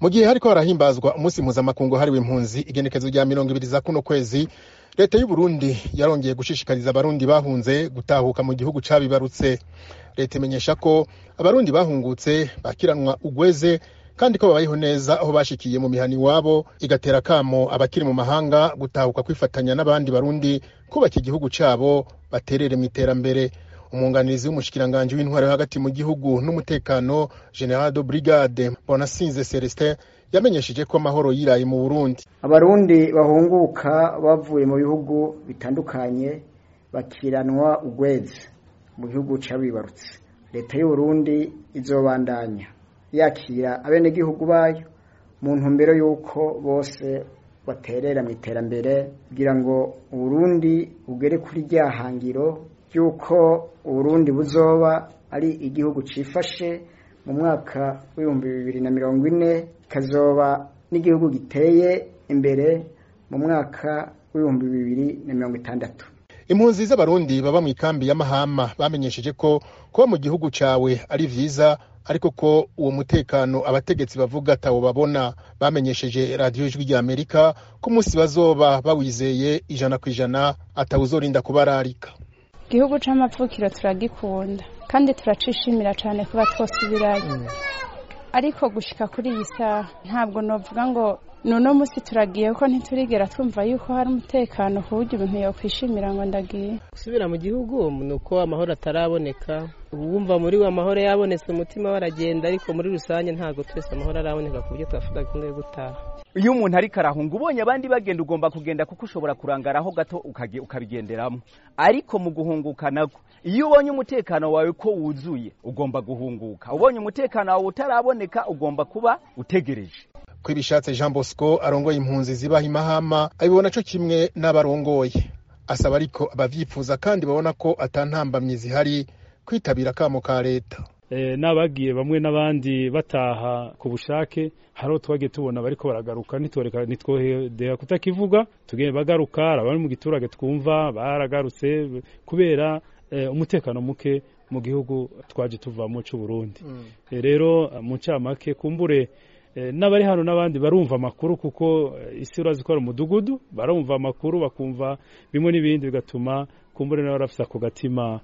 mu gihe hariko harahimbazwa umunsi mpuzamakungu hariwe impunzi igenekezo rya mirongo ibiri za kuno kwezi leta y'uburundi yarongeye gushishikariza abarundi bahunze gutahuka mu gihugu cabibarutse leta imenyesha ko abarundi bahungutse bakiranwa ugweze kandi ko babayeho neza aho bashikiye mu mihani iwabo igatera kamo abakiri mu mahanga gutahuka kwifatanya n'abandi barundi kubaka igihugu cabo baterere mu iterambere umwunganizi w'umushikiranganji w'intwaro yo hagati mu gihugu n'umutekano general de brigade bonasinze celestin yamenyesheje ko amahoro yiraye mu burundi abarundi bahunguka bavuye mu bihugu bitandukanye bakiranwa ugwezi mu gihugu cabibarutse leta y'uburundi izobandanya yakira abenegihugu bayo mu ntumbero y'uko bose baterera mu iterambere kugira ngo uburundi bugere kuri rya hangiro ry'uko uburundi buzoba ari igihugu cifashe mu mwaka w'ibihumbi bibiri na mirongo ine kazoba n'igihugu giteye imbere mu mwaka w'ibihumbi bibiri na mirongo itandatu impunzi z'abarundi baba mu ikambi ya mahama bamenyesheje ko kuba mu gihugu cawe ari vyiza ariko ko uwo mutekano abategetsi bavuga atawo babona bamenyesheje radiyo ijwi rya amerika ko umunsi bazoba bawizeye ijana ku ijana atawuzorinda kubararika igihugu c'amapfukiro turagikunda kandi turacishimira cane kuba twosubirayo ariko gushika kuri iyi saha ntabwo novuga ngo nuno musi turagiye ko ntiturigera twumva yuko hari umutekano ku buryo ibintu yokwishimira ngo ndagiye gusubira mu gihugu ni uko amahoro ataraboneka wumva muri we amahoro yabonetse umutima waragenda ariko muri rusange ntabwo twese amahoro araboneka ku buryo twavuga ko yo gutaha iyo umuntu ariko arahunga ubonye abandi bagenda ugomba kugenda kuko ushobora kurangaraho gato ukabigenderamo ariko mu guhunguka nako iyo ubonye umutekano wawe ko wuzuye ugomba guhunguka ubonye umutekano wawe utaraboneka ugomba kuba utegereje ko ibishatse jean bosco arongoye impunzi zibaha imahama abibona co kimwe n'abarongoye asaba ariko abavyifuza kandi babona ko atantambamyi zihari kwitabira akamo ka leta n'abagiye bamwe n'abandi bataha ku bushake hariho twagiye tubona bariko baragaruka ntitwohedera kutakivuga tugende bagaruka abari mu giturage twumva baragarutse kubera umutekano muke mu gihugu twaje tuvamo c'uburundi rero mu ncamake kumbure n'abari hano n'abandi barumva amakuru kuko isi urazi ko ari umudugudu barumva amakuru bakumva bimwe n'ibindi bigatuma kumbure nawe barafise ako gatima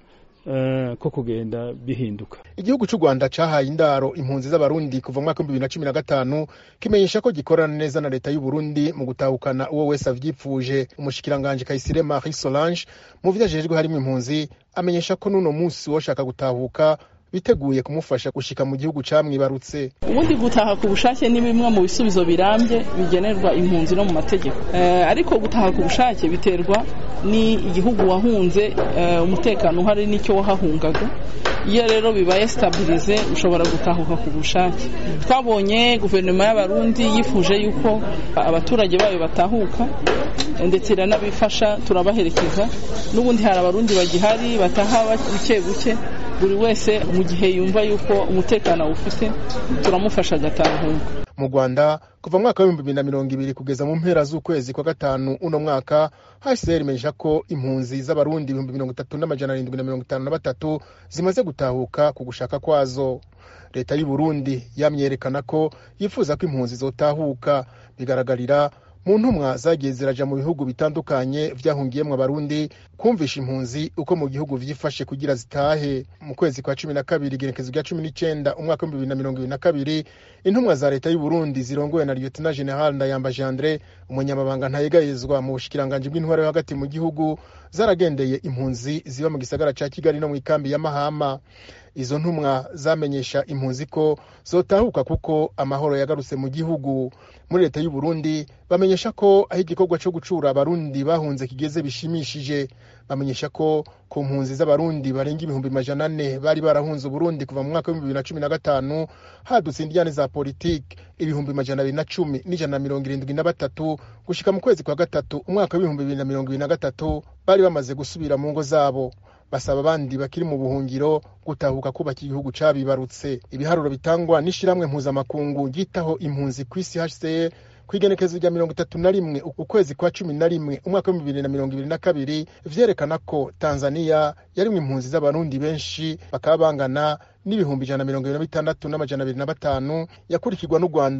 ko kugenda bihinduka igihugu cy'u rwanda cyahaye indaro impunzi z'abarundi kuva mu mwaka w'ibihumbi bibiri na cumi na gatanu kimenyesha ko gikorana neza na leta y'uburundi mu gutahukana uwo wese avyipfuje umushikiranganji kayisire marie solange mu vyo ajejwe harimo impunzi amenyesha ko n'uno munsi woshaka gutahuka biteguye kumufasha gushika mu gihugu camwibarutse ubundi gutaha ku bushake ni bimwe mu bisubizo birambye bigenerwa impunzi no mu mategeko ariko gutaha ku bushake biterwa ni igihugu wahunze umutekano uhari n'icyo wahahungaga iyo rero bibaye stabilize ushobora gutahuka ku bushake twabonye guverinoma y'abarundi yifuje yuko abaturage bayo batahuka ndetse iranabifasha turabaherekeza n'ubundi hari abarundi bagihari bataha buke buke buri wese mu gihe yumva yuko umutekano awufite turamufasha agatahuka mu rwanda kuva mu mwaka w'ibihumbi bibiri na mirongo ibiri kugeza mu mpera z'ukwezi kwa gatanu uno mwaka hcr imenyesha ko impunzi z'abarundi ibihumbi mirongo itatu n'amajana arindwi na mirongo itanu na batatu zimaze gutahuka ku gushaka kwazo leta y'uburundi yamyerekana ko yifuza ko impunzi zotahuka bigaragarira mu ntumwa zagiye ziraja mu bihugu bitandukanye vyahungiyemwo abarundi kumvisha impunzi uko mu gihugu vyifashe kugira zitahe mu kwezi kwa cumi na kabiri igenekezo rya cumi n'icenda umwaka w'ibihumbi bibiri na mirongo ibiri na kabiri intumwa za leta y'uburundi zirongowe na lieutenant general ndayambaje andre umunyamabanga ntayegayezwa mu bushikiranganji bw'intwaro yo hagati mu gihugu zaragendeye impunzi ziba mu gisagara ca kigali no mu ikambi ya mahama izo ntumwa zamenyesha impunzi ko zotahuka kuko amahoro yagarutse mu gihugu muri leta y'u Burundi bamenyesha ko aho igikorwa cyo gucura abarundi bahunze kigeze bishimishije bamenyesha ko ku mpunzi z'abarundi barenga ibihumbi majana ane bari barahunze uburundi kuva mu mwaka w'ibihumbi bibiri na cumi na gatanu hadutse indiyane za politiki ibihumbi majana abiri na cumi n'ijana na mirongo irindwi na batatu gushika mu kwezi kwa gatatu umwaka w'ibihumbi bibiri na mirongo ibiri na gatatu bari bamaze gusubira mu ngo zabo basaba abandi bakiri mu buhungiro gutahuka kubaka igihugu cabibarutse ibiharuro bitangwa n'ishiramwe mpuzamakungu ryitaho impunzi ku isi hcr ku igenekezo rya mirongo itatu na rimwe ukwezi kwa cumi na rimwe umwaka w'ibihumbi bibiri na mirongo ibiri na kabiri vyerekana ko tanzaniya yarimwo impunzi z'abarundi benshi bakaba bangana n'ibihumbi ijana na mirongo ibiri na bitandatu n'amajana abiri na batanu yakurikirwa n'u rwanda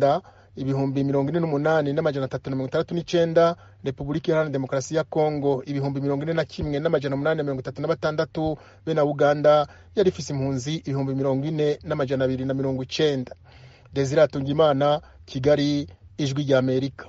ibihumbi mirongo ine n'umunani n'amajana atatu na mirongo itandatu n'icenda repubulika iharanira demokarasi ya kongo ibihumbi mirongo ine na kimwe n'amajana umunani na mirongo itatu na batandatu be na uganda yari ifise impunzi ibihumbi mirongo ine n'amajana abiri na mirongo icenda desire atungimana kigali ijwi ry'amerika